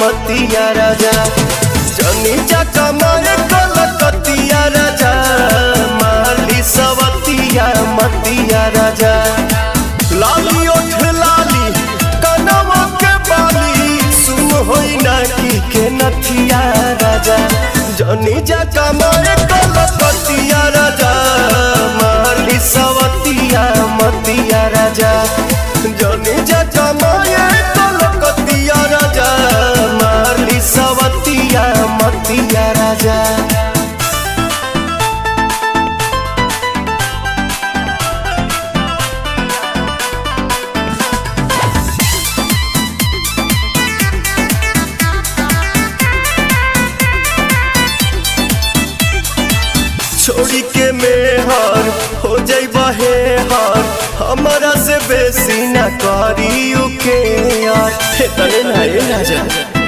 मतिया राजा जनी जा कमाए कलकतिया राजा माली सवतिया मतिया राजा लाली ओठ लाली कनवा के बाली सुन होई नाकी के नथिया राजा जनी जा कमाए कलकतिया राजा माली सवतिया मतिया राजा जनी जा कमाए कलकतिया राजा माली सवतिया मतिया राजा छोड़ी के मेहर हो जाई बहे हर हमारा से बेसी न करी के यार हे तने ना ए राजा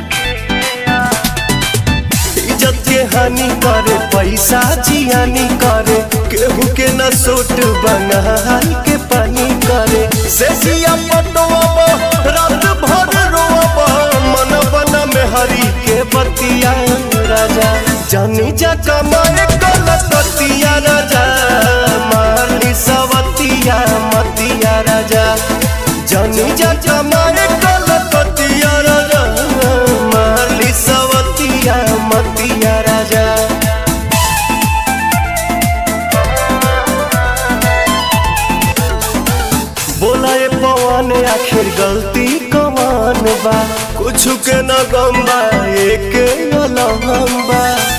इज्जत के हानि करे पैसा जियानी करे केहू के न सोट बंगाल के पानी करे से जिया पटवा रात भर रोवा मन बना में हरी के बतिया राजा जानी जा कमाए कलकतिया राजा माली सवतिया मतिया राजा जानी जा कमाए कलकतिया राजा माली सवतिया मतिया राजा बोला ए पवन आखिर गलती कमान बा कुछ के न गम बा एक अलहम बा